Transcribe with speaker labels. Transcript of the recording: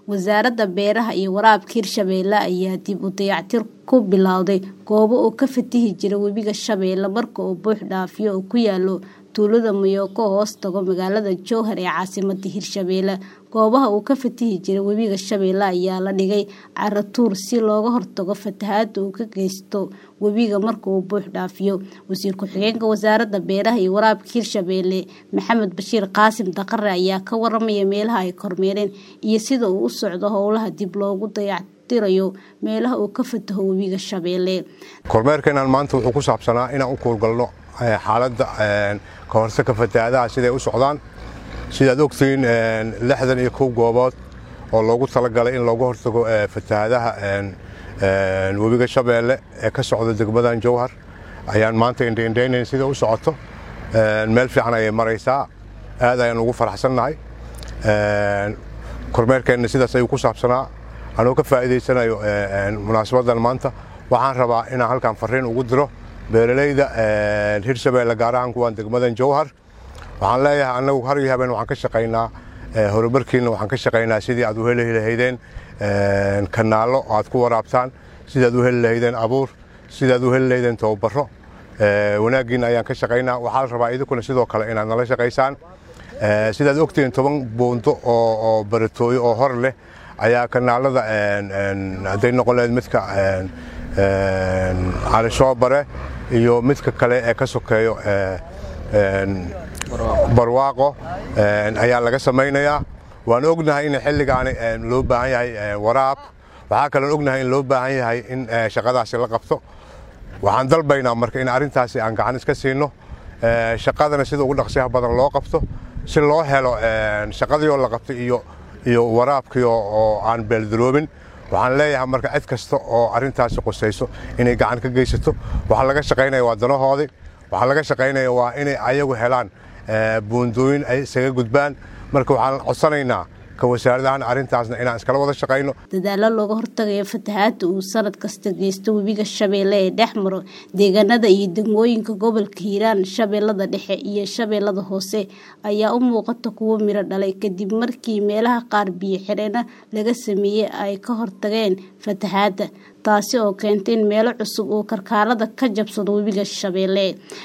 Speaker 1: wasaaradda beeraha iyo waraabka hirshabeelle ayaa dib u dayactir ku bilowday goobo uu ka fatihi jira webiga shabeelle marka uu buux dhaafiyo oo ku yaalo tuulada mayooko hoos tago magaalada jowhar ee caasimada hirshabeelle goobaha uu ka fatihi jira webiga shabeelle ayaa la dhigay caratuur si looga hortago fatahaada uu ka geysto webiga marka uu buux dhaafiyo wasiir ku-xigeenka wasaaradda beeraha iyo waraabka hirshabeelle maxamed bashiir qaasim daqare ayaa ka waramaya meelaha ay kormeereen iyo sida uu u socdo howlaha dib loogu dayactirayo meelaha uu ka fataho webiga shabeelle
Speaker 2: kormeerkeenan maanta wuxuu ku saabsanaa inaan u kuurgalno xaaladda ka hortagka fatahaadaha siday u socdaan sidaad ogtihiin lixdan iyo kow goobood oo loogu talagalay in looga hortago fatahaadaha webiga shabeelle ee ka socda degmadan jowhar ayaan maanta indhaindhaynayn sida u socoto meel fiican ayay maraysaa aad ayaan ugu faraxsannahay kormeerkeenna sidaas ayuu ku saabsanaa anuu ka faa'iidaysanayo munaasabaddan maanta waxaan rabaa inaan halkan farriin ugu diro beeralayda hirshabeelle gaar ahaan kuwaan degmadan jowhar waxaan leeyahay annagu har iyo habeen waxaan ka shaqaynaa horumarkiina waxaan ka shaqaynaa sidii aad u heli lahaydeen kanaallo aad ku waraabtaan sidaad u heli lahaydeen abuur sidaad u heli lahaydeen tababaro wanaaggiina ayaan ka shaqaynaa waxaa la rabaa idinkuna sidoo kale inaad nala shaqaysaan sidaad ogtihiin toban buundo oo baratooyo oo hor leh ayaa kanaalada hadday noqon lahayd midka calishoobare iyo midka kale ee ka sokeeyo barwaaqo ayaa laga samaynayaa waan ognahay in xilligaani loo baahan yahay waraab waxaa kaloon ognahay in loo baahan yahay in shaqadaasi la qabto waxaan dalbaynaa marka in arrintaasi aan gacan iska siino shaqadana sida ugu dhaqsiyaha badan loo qabto si loo helo shaqadiioo la qabtay iyo waraabkii oo aan beeldaroobin waxaan leeyahay marka cid kasta oo arrintaasi qusayso inay gacan ka geysato waxaa laga shaqaynaya waa danahoodii waxaa laga shaqaynaya waa inay ayagu helaan buundooyin ay isaga gudbaan marka waxaan codsanaynaa ka wasaaradahan arrintaasna inaan iskala wada shaqayno
Speaker 1: dadaalo looga hortagayo fatahaada uu sanad kasta geysto webiga shabeelle ee dhex maro deegaanada iyo degmooyinka gobolka hiiraan shabeellada dhexe iyo shabeellada hoose ayaa u muuqata kuwo miro dhalay kadib markii meelaha qaar biyo xireena laga sameeyey ay ka hortageen fatahaada taasi oo keentay in meelo cusub uu karkaarada ka jabsado webiga shabeelle